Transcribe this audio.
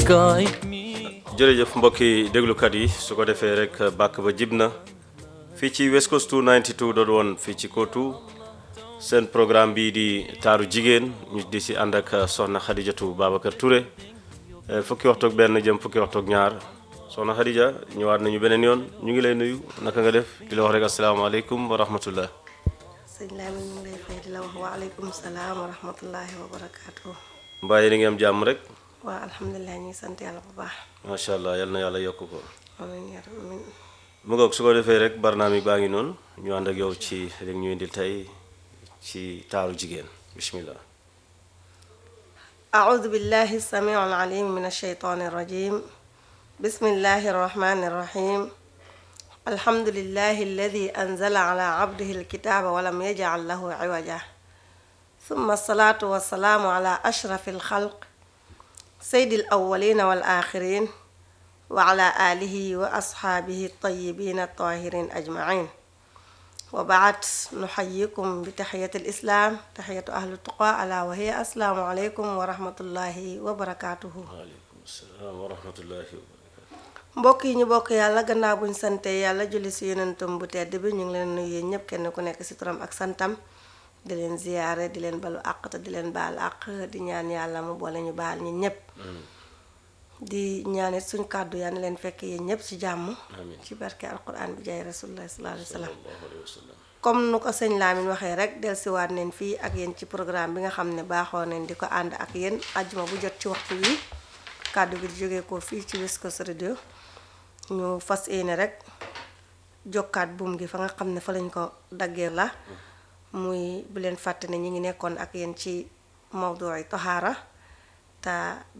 guide me. jërëjëf mbokki déglukat yi su ko defee rek bàkk ba jib na fii ci West Coast 292 doon woon fii ci Kotu seen programme bii di taaru jigéen ñu di si ànd ak soxna Xadijatu Babacar Touré Eh, fukki waxtu ak benn jëm fukki waxtu ak ñaar soxna Xadija ñëwaat nañu beneen yoon ñu ngi lay nuyu naka nga def di la wax rek asalaamaaleykum wa rahmatullah sëñ Lamine ñu ngi lay fay di la wax waaleykum salaam wa rahmatullahi wa barakaatu. mbaa yéen a ngi am jàmm rek waa alhamdulilah ñu ngi sant yàlla bu baax. macha allah yal na yàlla yokk ko amiin yaa rabbi, amiin. mu ngoog su ko defee rek barnaami baa ngi noonu ñu ànd ak yow ci rek ñu indil tey ci taaru jigéen bismillah أعوذ بالله السميع العليم من الشيطان الرجيم بسم الله الرحمن الرحيم الحمد لله الذي أنزل على عبده الكتاب ولم يجعل له عوجا ثم الصلاة والسلام على أشرف الخلق سيد الأولين والآخرين وعلى آله وأصحابه الطيبين الطاهرين أجمعين وبعد نحييكم بتحية الإسلام تحية أهل التقى ألا وهي السلام عليكم ورحمة الله وبركاته waaleykum salaam wa rahmatullahi wa barakatu mbokk yi ñu bokk yàlla gannaaw buñ sante yàlla julli si yonentam bu tedd bi ñu ngi leen nuyu yéen ñëpp kenn ku nekk si turam ak santam di leen ziyaare di leen balu àq te di leen baal àq di ñaan yàlla mu boole ñu baal ñi ñëpp di ñaanit suñ kàddu yàlla na leen fekk yéen ñëpp ci jàmm Amiin. ci barke alquran bi jaay rasulullah sallallahu alayhi wa sallam sallallahu alayhi wa sallam comme nu ko sëñ Lamine waxee rek dellusiwaat neen fii ak yéen ci programme bi nga xam ne baaxoo nañ di ko ànd ak yéen ajjuma bu jot ci waxtu wi kàddu gi di jógee ko fii ci West Coast Radio ñu fas yéene rek jokkaat buum gi fa nga xam ne fa lañ ko daggee la muy bu leen fàtte ne ñi ngi nekkoon ak yéen ci mawdu yi toxaara te